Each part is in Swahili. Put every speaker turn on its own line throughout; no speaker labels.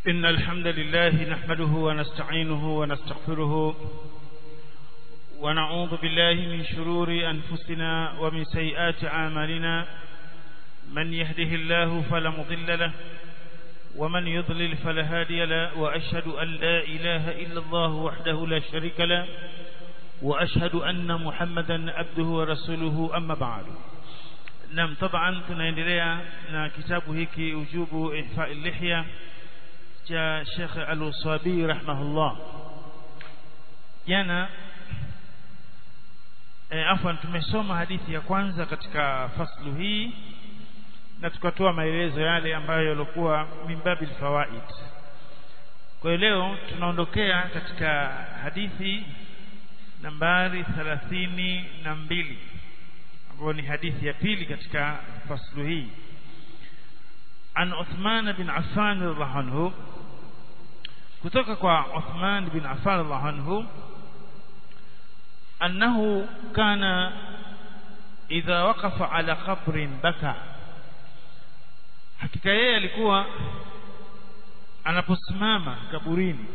إن الحمد لله نحمده ونستعينه ونستغفره ونعوذ بالله من شرور أنفسنا ومن سيئات أعمالنا من يهده الله فلا مضل له ومن يضلل فلا هادي له وأشهد أن لا إله إلا الله وحده لا شريك له وأشهد أن محمدا عبده ورسوله أما بعد نعم طبعا tunaendelea na kitabu hiki ujubu ihfa lihya cha Sheikh Al-Uswabi rahimahullah jana e, afwan tumesoma hadithi ya kwanza katika faslu hii na tukatoa maelezo yale ambayo yalikuwa mimbabil fawaid kwa hiyo leo tunaondokea katika hadithi nambari thalathini na mbili ambayo ni hadithi ya pili katika faslu hii an Uthman bin Affan radhiallahu anhu kutoka kwa Uthman bin Affan radhiallahu anhu annahu kana idha waqafa ala qabrin baka hakika yeye alikuwa anaposimama kaburini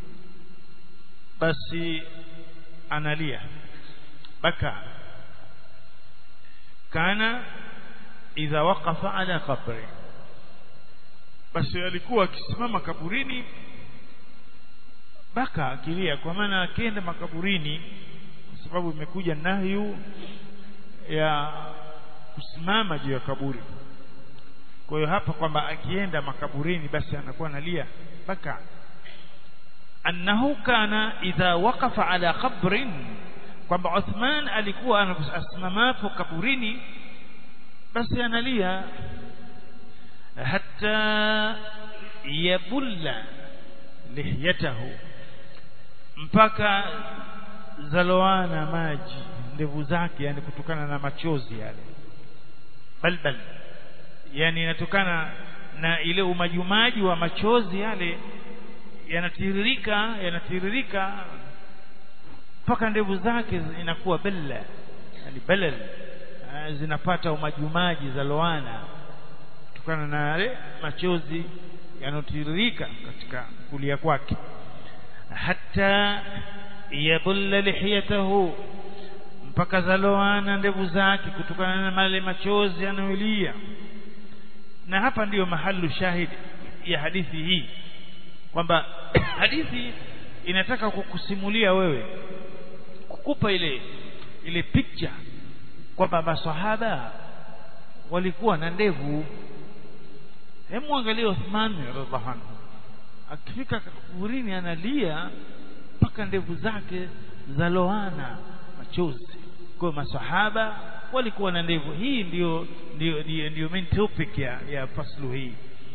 basi analia baka kana idha waqafa ala qabri basi alikuwa akisimama kaburini baka akilia kwa maana akienda makaburini kwa sababu imekuja nahyu ya kusimama juu ya kaburi kwa hiyo hapa kwamba akienda makaburini basi anakuwa analia baka annahu kana idha waqafa ala qabrin kwamba Uthman alikuwa anasimamapo kaburini basi analia hatta yabulla lihyatahu mpaka zaloana maji ndevu zake yani kutokana na machozi yale balbal yani inatokana na ile umajumaji wa machozi yale yanatiririka yanatiririka mpaka ndevu zake inakuwa bella yani balal zinapata umajumaji za loana kutokana na yale machozi yanotiririka katika kulia kwake hata yabulla lihiyatahu mpaka zaloana ndevu zake kutokana na male machozi yanayolia na hapa ndiyo mahalu shahidi ya hadithi hii kwamba hadithi inataka kukusimulia wewe kukupa ile ile picture kwamba maswahaba walikuwa na ndevu hemu angalia Uthman radhiallahu anhu akifika kaburini analia mpaka ndevu zake zaloana machozi kwa maswahaba walikuwa na ndevu hii ndio ndio ndio, ndio main topic ya ya faslu hii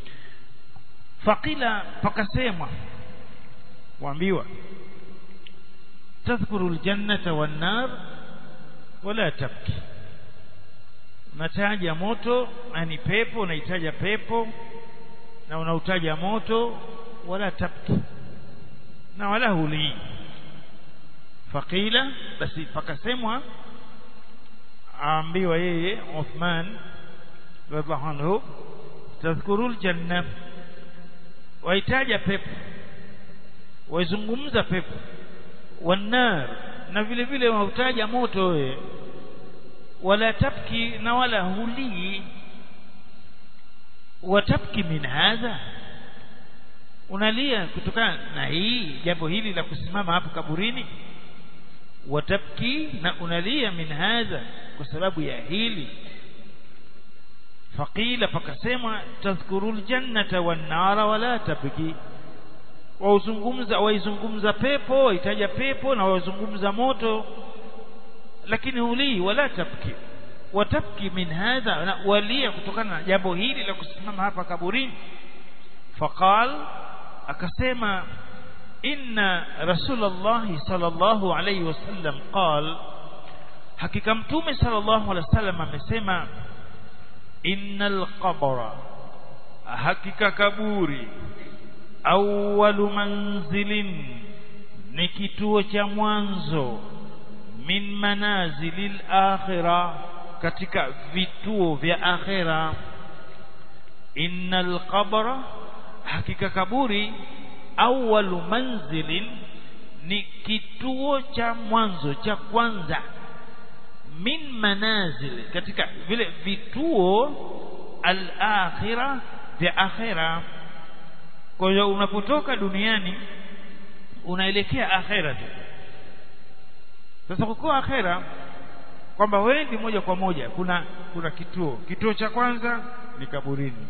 faqila pakasemwa waambiwa tadhkuru aljannata wan nar wala tabki unataja moto yani pepo unaitaja pepo na unautaja moto wala tabki na wala huli faqila basi pakasemwa aambiwa yeye Uthman radhiallahu anhu tadhkuru aljanna waitaja pepo waizungumza pepo wanar na vile vile wautaja moto wewe wala tabki na wala hulii watabki min hadha unalia kutokana na hii jambo hili la kusimama hapo kaburini watabki na unalia min hadha kwa sababu ya hili faqila pakasema tadhkuru ljannata wan nara wala tabki wauzungumza waizungumza pepo waitaja pepo na waizungumza moto lakini hulii wala tabki watabki min hadha na walia kutokana na jambo hili la kusimama hapa kaburini faqal akasema inna rasulullah sallallahu alayhi wasallam qal hakika mtume sallallahu alayhi wasallam amesema innal qabra hakika kaburi awwalu manzilin ni kituo cha mwanzo min manazilil akhirah katika vituo vya akhira innal qabra hakika kaburi awwalu manzilin ni kituo cha mwanzo cha kwanza min manazil katika vile vituo al-akhirah vya akhira kwa hiyo unapotoka duniani unaelekea akhera tu sasa kwa akhera kwamba wendi moja kwa moja kuna kuna kituo kituo cha kwanza ni kaburini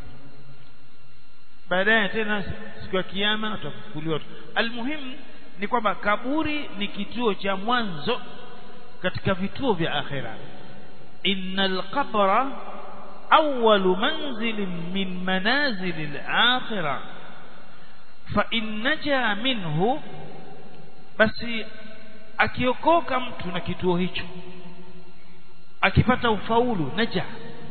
baadaye tena siku ya kiyama utafufuliwa almuhimu ni kwamba kaburi ni kituo cha mwanzo katika vituo vya akhera innal qabra awwalu manzilin min manazilil akhirah fa in naja minhu basi akiokoka mtu na kituo hicho akipata ufaulu naja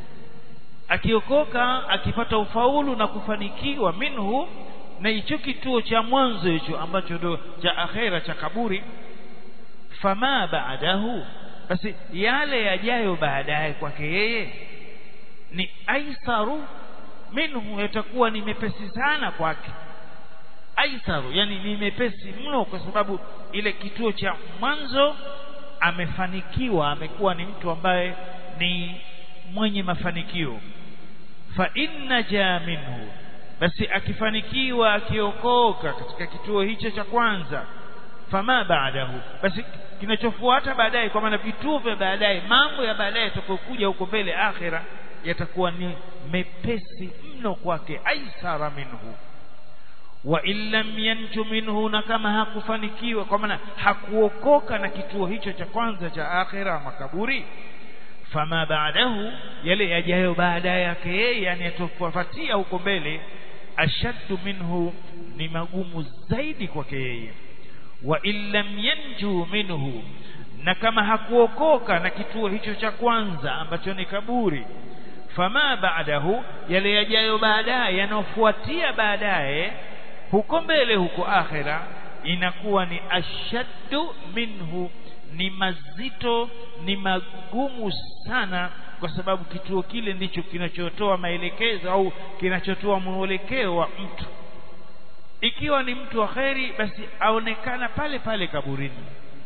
akiokoka akipata ufaulu na kufanikiwa minhu na hicho kituo cha mwanzo hicho ambacho ndo cha akhera cha kaburi fama baadahu basi yale yajayo baadaye kwake yeye ni aisaru minhu yatakuwa ni mepesi sana kwake aisaru yani ni mepesi mno kwa sababu ile kituo cha mwanzo amefanikiwa amekuwa ni mtu ambaye ni mwenye mafanikio fa inna ja minhu basi akifanikiwa akiokoka katika kituo hicho cha kwanza fama baadahu basi kinachofuata baadaye kwa maana vituo vya baadaye mambo ya baadaye yatakayokuja huko mbele akhira yatakuwa ni mepesi mno kwake aisara minhu wa illam yanju minhu na kama hakufanikiwa kwa maana hakuokoka na kituo hicho cha kwanza cha akhira makaburi fama baadahu yale yajayo baada yake yeye yani yatofuatia huko mbele ashaddu minhu ni magumu zaidi kwake yeye wa illam yanju minhu na kama hakuokoka na kituo hicho cha kwanza ambacho ni kaburi fama baadahu yale yajayo baadaye yanayofuatia baadaye huko mbele huko akhira inakuwa ni ashaddu minhu ni mazito ni magumu sana kwa sababu kituo kile ndicho kinachotoa maelekezo au kinachotoa mwelekeo wa mtu ikiwa ni mtu wa kheri basi aonekana pale pale kaburini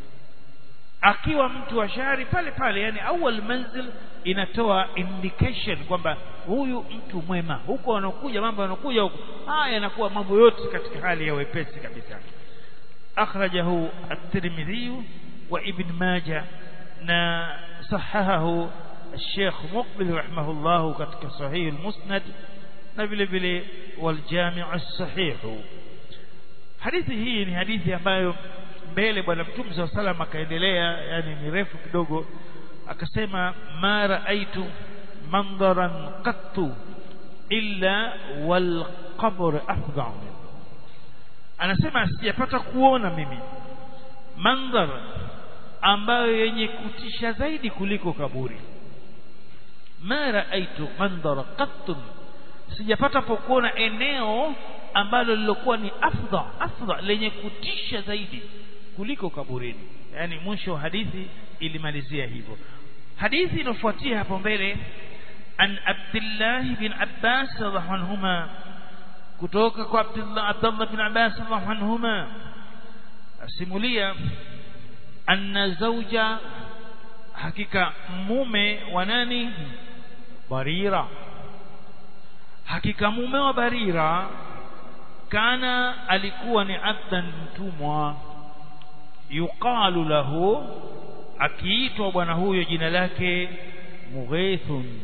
akiwa mtu wa shari pale pale yani awal manzil inatoa indication kwamba huyu mtu mwema huko anakuja mambo yanakuja huko haya yanakuwa mambo yote katika hali ya wepesi kabisa akhrajahu at-Tirmidhi wa Ibn Majah na sahahahu الشيخ مقبل رحمه الله katika صحيح المسند na vile vile والجامع الصحيح hadithi hii ni hadithi ambayo mbele bwana mtume SAW salam akaendelea yani ni refu kidogo akasema ma raaitu mandharan qattu illa wal qabr afdal anasema sijapata kuona mimi mandhar ambayo yenye kutisha zaidi kuliko kaburi ma raaitu mandhara qattu sijapata pokuona eneo ambalo lilokuwa ni afdha afdha lenye kutisha zaidi kuliko kaburini yani mwisho wa hadithi ilimalizia hivyo hadithi inofuatia hapo mbele an Abdullah bin Abbas radhiallahu anhuma kutoka kwa Abdullah Abdullah bin Abbas radhiallahu anhuma asimulia anna zawja hakika mume wa nani Barira hakika mume wa Barira kana alikuwa ni abdan mtumwa yuqalu lahu akiitwa bwana huyo jina lake Mughithun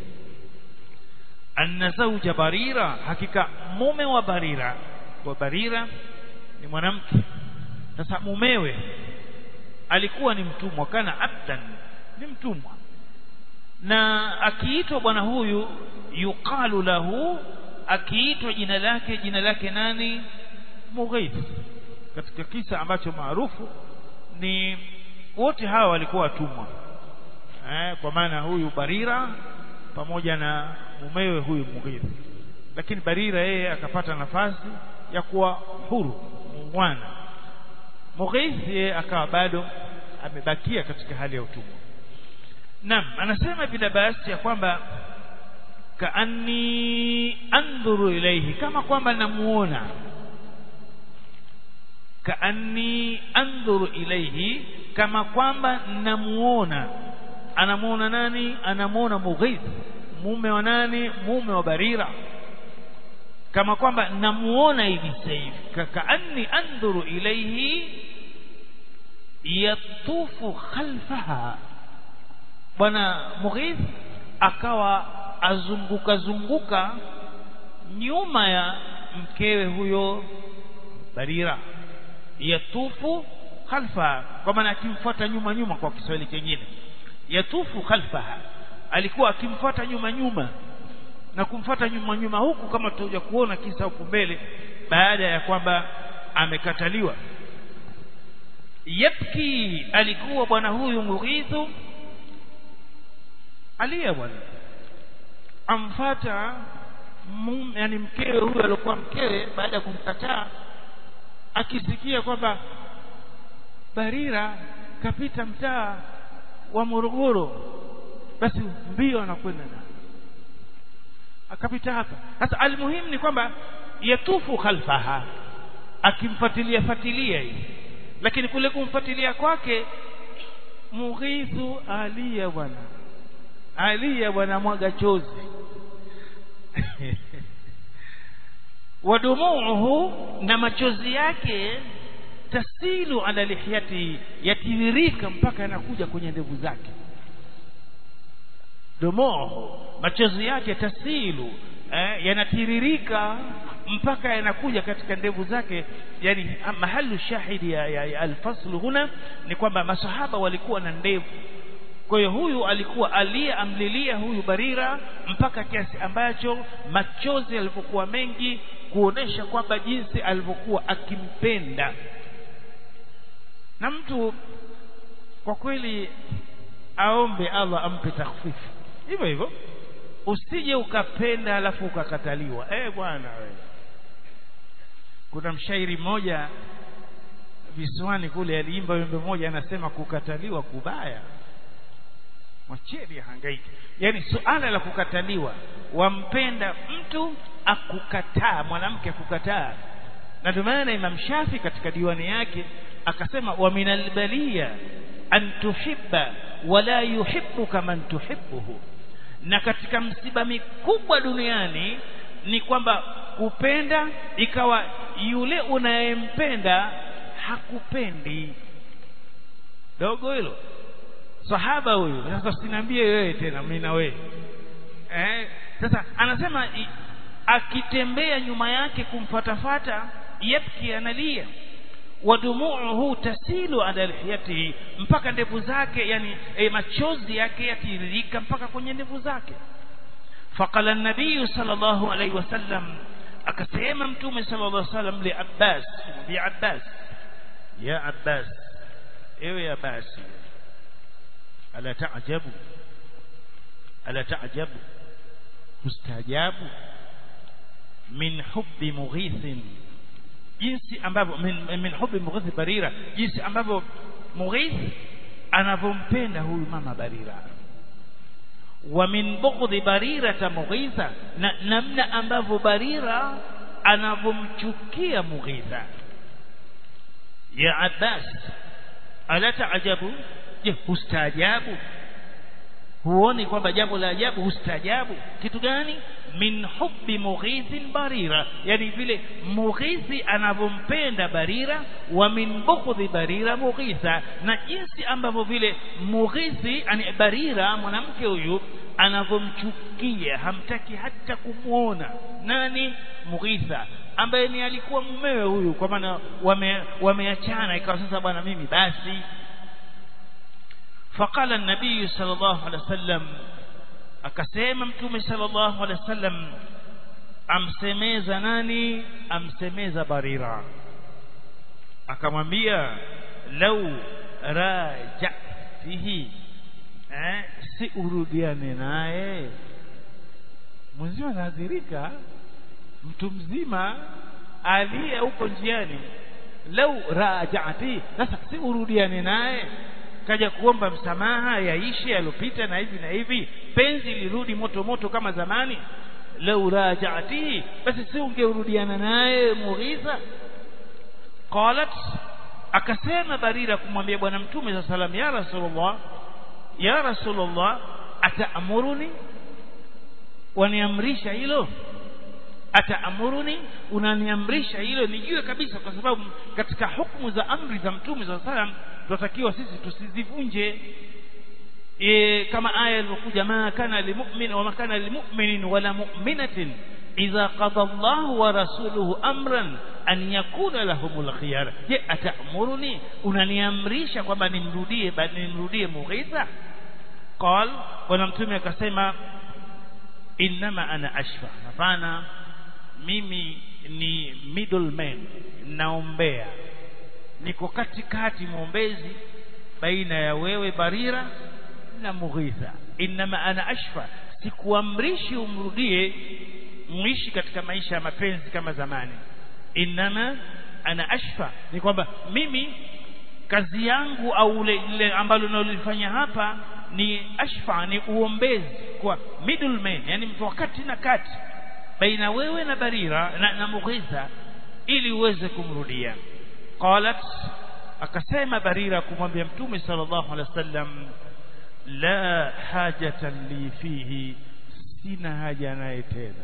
anna zawja Barira hakika mume wa Barira wa Barira ni mwanamke sasa mumewe alikuwa ni mtumwa kana abdan ni mtumwa na akiitwa bwana huyu yuqalu lahu akiitwa jina lake jina lake nani Mughith katika kisa ambacho maarufu ni wote hawa walikuwa watumwa eh, kwa maana huyu Barira pamoja na mumewe huyu Mughith lakini Barira yeye akapata nafasi ya kuwa huru mwana Mughith yeye akawa bado amebakia katika hali ya utumwa Naam anasema Ibn Abbas ya kwamba kaanni andhuru ilaihi kama kwamba namuona kaanni andhuru ilaihi kama kwamba namuona anamuona nani anamuona mughith mume wa nani mume wa barira kama kwamba namuona hivi sasa hivi kaanni andhuru ilaihi yatufu khalfaha bwana mughith akawa azunguka zunguka nyuma ya mkewe huyo barira yatufu khalfaha kwa maana akimfuata nyuma nyuma kwa Kiswahili kingine yatufu khalfaha alikuwa akimfuata nyuma nyuma na kumfuata nyuma nyuma huku kama tutakuja kuona kisa huku mbele baada ya kwamba amekataliwa yabki alikuwa bwana huyu mughithu alia bwana amfata mume yani mkewe huyu alikuwa mkewe baada ya kumkataa akisikia kwamba Barira kapita mtaa wa Morogoro basi mbio anakwenda na akapita hapa sasa almuhimu ni kwamba yatufu khalfaha akimfuatilia fuatilia hii lakini kule kumfuatilia kwake mughithu alia bwana alia bwana mwaga chozi wadumuuhu na machozi yake tasilu ala lihiyati yatiririka mpaka yanakuja kwenye ndevu zake dumuuhu machozi yake tasilu eh, yanatiririka mpaka yanakuja katika ndevu zake yani mahalu shahidi ya, ya, ya alfaslu huna ni kwamba masahaba walikuwa na ndevu kwa hiyo huyu alikuwa aliyeamlilia huyu Barira mpaka kiasi ambacho machozi yalivyokuwa mengi kuonesha kwamba jinsi alivyokuwa akimpenda na mtu kwa kweli aombe Allah ampe takhfifu hivyo hivyo usije ukapenda alafu ukakataliwa eh bwana wewe kuna mshairi mmoja visiwani kule aliimba wimbo mmoja anasema kukataliwa kubaya mwacheni hangaiki yani suala la kukataliwa wampenda mtu akukataa mwanamke akukataa na ndio maana Imam Shafi katika diwani yake akasema wa minal baliya an tuhibba wala yuhibbuka man tuhibbuhu na katika msiba mikubwa duniani ni kwamba kupenda ikawa yule unayempenda hakupendi dogo hilo sahaba huyu sasa usiniambie wewe tena mimi na wewe eh sasa anasema akitembea nyuma yake kumfatafata yabki analia wadumuuhu tasilu ala lihiyatihi mpaka ndevu zake yani e, machozi yake yatiririka mpaka kwenye ndevu zake faqala an-nabiy sallallahu alayhi wasallam akasema mtume sallallahu alayhi wasallam li Abbas bi Abbas ya Abbas ewe Abbas ala ta'jabu ala ta'jabu mustajabu min hubbi mughithin jinsi ambavyo min, min hubbi mughith barira jinsi ambavyo mughith anavyompenda huyu mama barira wa min bughdhi barira ta mughitha na namna ambavyo barira anavyomchukia mughitha ya abbas ala taajabu je hustaajabu huoni kwamba jambo la ajabu hustaajabu kitu gani min hubbi mughithin barira yani vile mughithi anavyompenda barira wa min bughdhi barira mughitha na jinsi ambavyo vile mughithi yani barira mwanamke huyu anavyomchukia hamtaki hata kumwona nani mughitha ambaye ni alikuwa mumewe huyu kwa maana wameachana wame ikawa sasa bwana mimi basi فقال النبي صلى الله عليه وسلم akasema mtume sallallahu alaihi wasallam amsemeza nani amsemeza barira akamwambia lau rajatihi eh si urudiane naye mwenzio anadhirika mtu mzima aliye huko njiani lau rajati sasa si urudiane naye kaja kuomba msamaha yaishe yalopita na hivi na hivi penzi lirudi moto moto kama zamani lau raja'atihi basi si ungerudiana naye Mughitha qalat akasema Barira kumwambia bwana mtume sa salam ya rasulullah ya rasulullah ataamuruni waniamrisha hilo ataamuruni unaniamrisha hilo nijue kabisa kwa sababu katika hukumu za amri za mtume sa salam tunatakiwa sisi tusizivunje e, kama aya iliyokuja ma kana limu'min wa ma kana limu'minin wala mu'minatin idha qada Allahu wa rasuluhu amran an yakuna lahumul khiyara je ataamuruni unaniamrisha kwamba nimrudie nimrudie Mughitha qal bwana mtume akasema innama ana ashfa hapana mimi ni middleman naombea niko katikati mwombezi baina ya wewe Barira na Mughitha innama ana ashfa sikuamrishi umrudie muishi katika maisha ya mapenzi kama zamani innama ana ashfa ni kwamba mimi kazi yangu au ile ambalo nalifanya hapa ni ashfa ni uombezi kwa middleman yani mtu wakati na kati baina wewe na Barira na, na Mughitha ili uweze kumrudia qalat akasema Barira kumwambia mtume sallallahu alaihi wasallam la hajata li fihi sina haja naye tena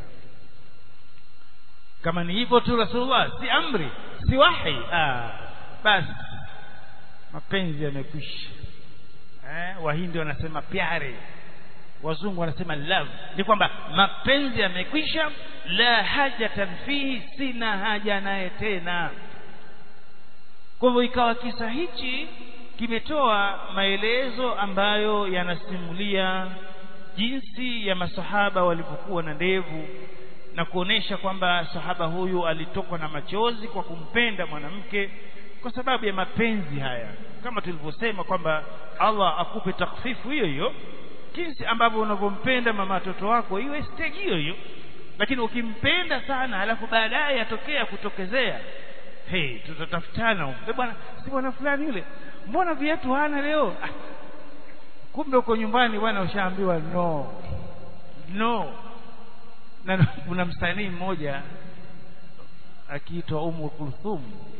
kama ni hivyo tu rasulullah si amri si wahi ah basi mapenzi yamekwisha eh wahindi wanasema pyare wazungu wanasema love ni kwamba mapenzi yamekwisha la hajatan fihi sina haja naye tena kwa hivyo ikawa kisa hichi kimetoa maelezo ambayo yanasimulia jinsi ya masahaba walivyokuwa na ndevu na kuonesha kwamba sahaba huyu alitokwa na machozi kwa kumpenda mwanamke kwa sababu ya mapenzi haya kama tulivyosema kwamba Allah akupe takfifu hiyo hiyo jinsi ambavyo unavyompenda mama watoto wako iwe stage hiyo hiyo lakini ukimpenda sana alafu baadaye atokea kutokezea hey tutatafutana e bwana si bwana fulani yule mbona viatu hana leo ah, kumbe uko nyumbani bwana ushaambiwa no no na kuna msanii mmoja akiitwa Umu Kulthum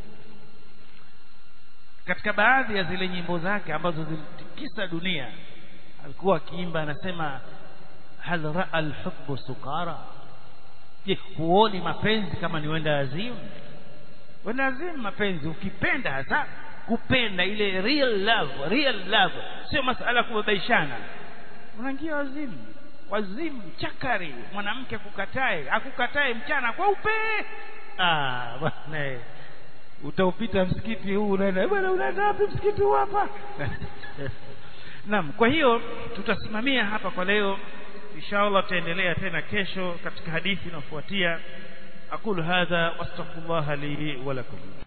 katika baadhi ya zile nyimbo zake ambazo zilitikisa dunia alikuwa akiimba anasema hal raa alhubbu sukara je huoni mapenzi kama ni wenda azimu wenda azimu mapenzi ukipenda hasa kupenda ile real love real love sio masala kubabaishana unaingia wazimu wazimu chakari mwanamke kukatae akukatae mchana kweupe ah bwana utaupita msikiti huu unaenda bwana unaenda wapi msikiti huu hapa Naam kwa hiyo tutasimamia hapa kwa leo inshallah tutaendelea tena kesho katika hadithi inayofuatia aqulu hadha wastaghfirullah li wa lakum